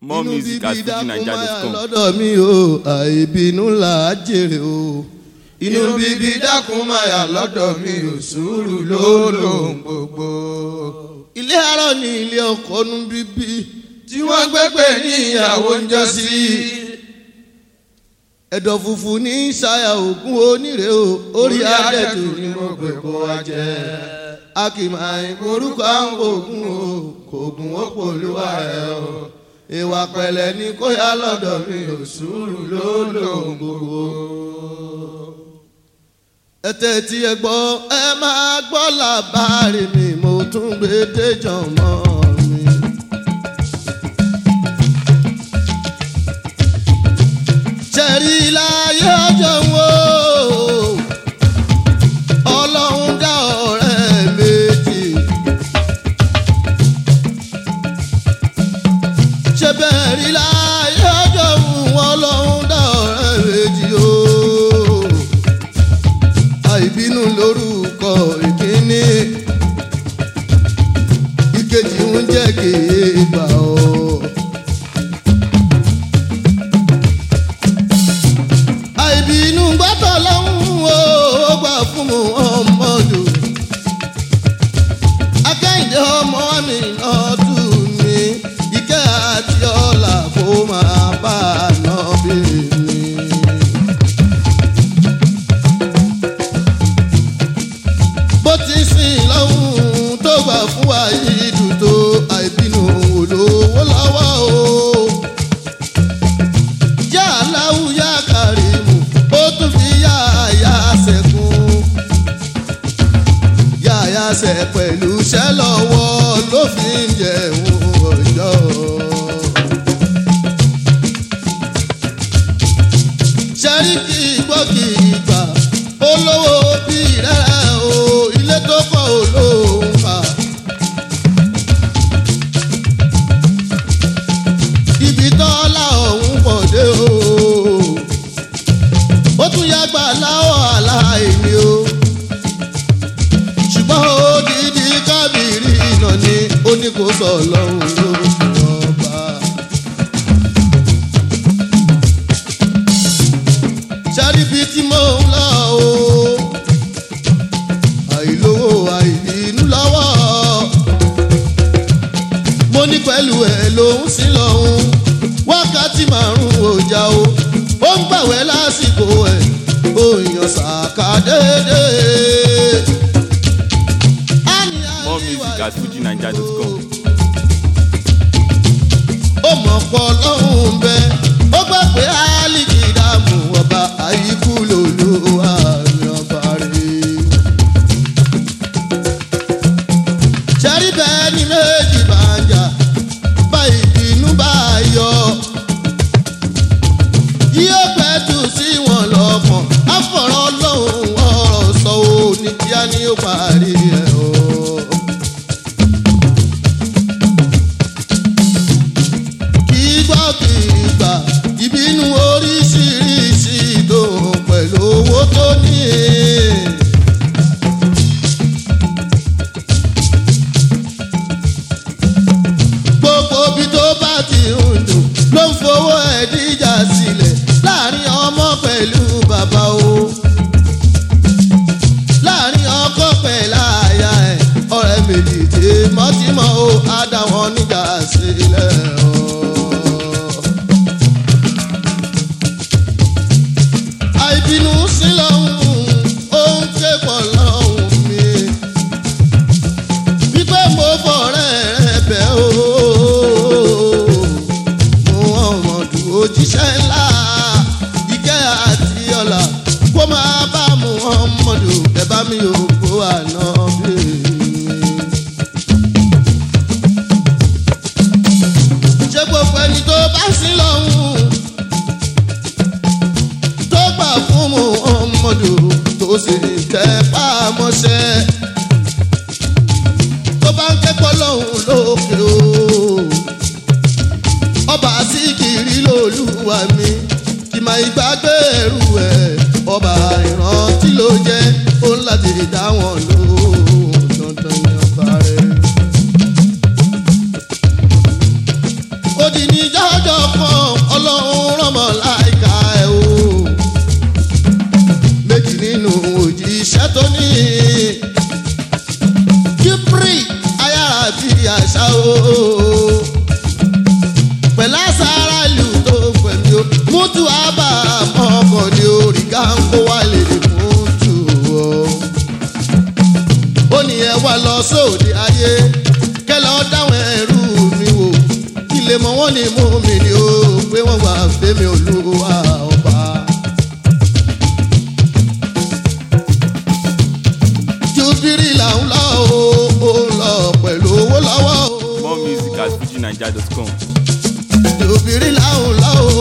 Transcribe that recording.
more Inú music at bíbí dákun máyà fujinaija.com. lọ́dọ̀ mi o àìbínú là á jèrè o. inú bíbí dákun máyà lọ́dọ̀ mi o sùúrù ló lòun gbogbo. ilé arọ ni ilé ọkọ nu bíbí tí wọ́n gbẹ́gbẹ́ ní ìyàwó ń jọ sí. ẹ̀dọ̀ funfun ní ṣayà ògùn onírè o orí adẹ́tù ni mo gbé kó wa jẹ́ a kì máa ń korúkọ àwọn oògùn o kò gùn ó pòlúwa ẹ o ìwà pẹ̀lẹ́ ní kó yá lọ́dọ̀ mi ò sùúrù ló lòun gbogbo. ẹ tẹ́tí ẹ gbọ́ ẹ máa gbọ́ làbárí mi mo tún gbé déjọ́ mọ́ mi. ṣẹ̀rí láyé ọjọ́ wo ọlọ́run dá ọ̀rẹ́ méjì. ṣe bẹ́ẹ̀ rí láyé ọjọ́ wo ọlọ́run dá ọ̀rẹ́ méjì o. àìbínú lórúkọ ìkíní ìkejì ń jẹ́ kéèbà o. àìbínú gbọ́dọ̀ lọ́hùn o ó gbà fún mu ọmọdù. akẹ́yìndé ọmọ mi náà tù mí ìkẹ́ àti ọ̀la kó máa bá a nà bí mi. bó ti sìn lọ́hùn tó gbà fún wa yìí dùn tó àìbínú olówó lọ́wọ́ o yá aláwù yá kàrímù ó tún fi yá àyà sẹ́kùn. yá àyà sẹ́ pẹ̀lú iṣẹ́ lọ́wọ́ ló fi ń jẹun ọjọ́. sẹ́ríkì gbọ́kì ìgbà olówó bí rẹ̀ o ilé tó kọ́ olóhùn fà. ibi tọ́lá ọ̀hún pọ̀ dé o. ó tún yàgbà láwọ̀ aláìní o. ṣùgbọ́n odidi kábìrì iná ni ó ní kó sọ lọ́hùn ló ọba. ṣáríbi tí mò ń lọ o. àìlówó àìbínú lọ́wọ́ mo ní pẹ̀lú ẹ̀ lòún sí lọ́hún wákàtí márùn-ún ọjà o ó ń gbàwẹ́ lásìkò ẹ̀ ó yan sàkà déédéé. more music at fujinaija.com. ó mọ̀ pọ̀ lọ́hùn bẹ́ẹ̀ ó gbà pé áálíkì dààmú ọba àyíkú lòlú àmì ọba rẹ̀. ṣẹ́rí bẹ́ẹ̀ ni méjì bá ń jà bá ìbínú bá yọ. yóò pẹ́ tù sí wọn lọ́kàn àfọ̀rọ̀ lọ́hùn ọ̀rọ̀ sọ ò ní kíá ni ó parí ẹ̀ o. kì í gbọ́ kì í gbà ìbínú oríṣiríṣi ìdòwò pẹ̀lú owó tó ní. gbogbo bí tó bá ti ń dùn ló ń fowó ẹ̀ díjà sílẹ̀ láàrin ọmọ pẹ̀lú bàbá o. láàrin ọkọ pẹ̀lú àyà ẹ̀ ọ̀rẹ́ méjì tèmọ́tìmọ́ o á dá wọn níjà sílẹ̀ o. àìbínú sí lọ́hùn ó ń ké pọ̀ lọ́hùn mi wípé mo fọ̀rẹ́ rẹ bẹ́ o mo ọmọdù òjíṣẹ́ ńlá ìkẹ́ àti ọ̀la kó máa bá mu ọmọdù ẹ bá mi ò kó àná bí ṣé gbogbo ẹni tó bá sí lọ́hùn tó gbà fún mu ọmọdù tó sì tẹ́ pàmọ́ṣẹ́ tó bá ń kẹ́kọ̀ọ́ lọ́hùn lókè o. ọba síkìrì lolúwa mi kì máa ìgbàgbé ẹrù ẹ̀ ọba ìrántí ló jẹ́ ó ń láti dá wọn lóhùn dandan ní ọba rẹ̀. ó di ní jọjọ kan ọlọ́run rọmọ láìka ẹ̀ o méjì nínú òjíṣẹ́ tó ní kíbrì ayára bí àṣà o pẹ̀lú àṣàrà ìlú tó pẹ̀lú o mútu àbá ọkọ̀ ní orí gáńkó wà lè mútu o ó ní ẹ wá lọ sóde ayé kẹlẹ ọ dáwọn ẹrú mi wò kí lè mọ wọn ní mú mi ni ó pé wọn wà fẹmi olúwa ọba. jubiri là ń lọ o ó ń lọ pẹ̀lú owó lọ́wọ́ o More music at fujinaija.com. jubiri là ń lọ o.